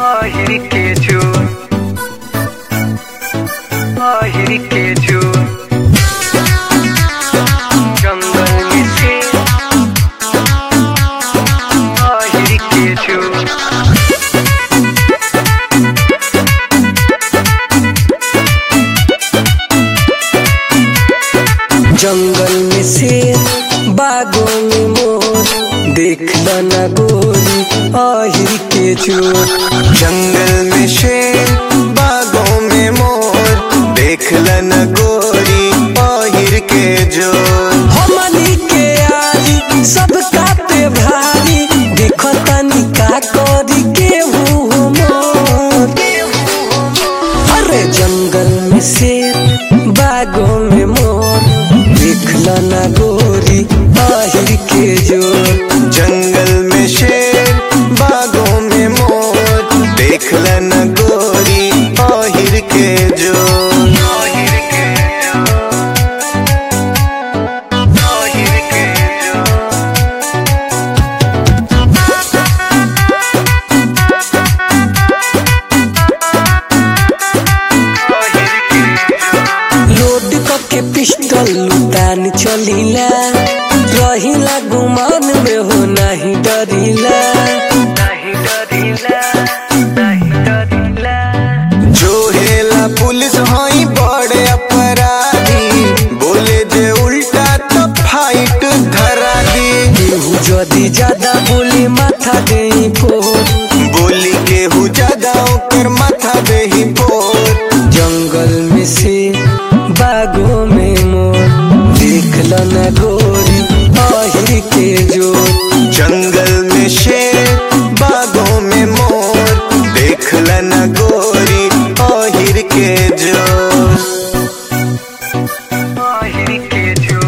আহির কেজু আহির কেজু জঙ্গল মিশে আহির কেজু जंगल में शेर बागों में मोर देख न गोरी आहिर के चोर जंगल में शेर बागों में मोर देख लन गोरी पहिर के जो हमनी के आरी सब कापे भारी देखो तनी का करी के हो मोर अरे जंगल में शेर बागों में मोर देख न गोरी आहिर के जोर जंगल में शेर बागों में मोर देख लन गोरी पहिर के जो আহির কেজু আহির কেজু আহির কেজু लोड के पिस्टल लुटान चलीला रहिला गुमान में हो नहीं डरीला नहीं डरिला नहीं डरिला जो हेला पुलिस हई बड़े अपराधी बोले जे उल्टा तो फाइट धरा दी केहू जदी ज्यादा बोली माथा दे फोर बोली केहू ज्यादा ओकर माथा देही पोर जंगल में से बागों में मोर देख न गोरी आहिर के जोर जंगल में शेर बागों में मोर देख न गोरी ओहिर के जो আহির কেজু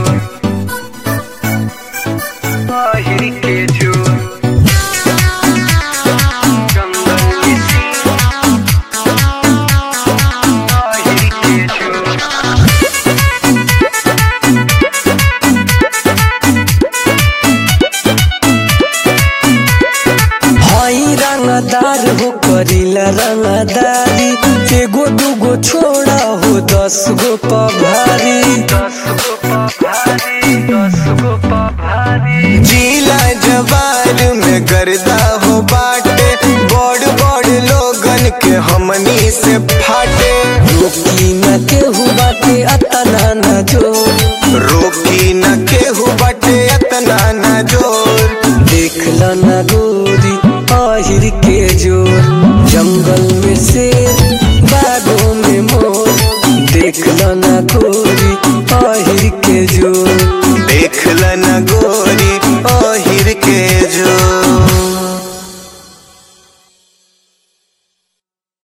আহির কেজু জঙ্গল মিশে আহির কেজু हई रंगदार हो करीला रंगदारी एगो दूगो छोड़ा हो दस गो पभारी दस गो पभारी दस गो पभारी जिला जवार में गर्दा हो बाटे बड़ बड़ लोगन के हमनी से फाटे रोकी न केहू बाटे अतना न जो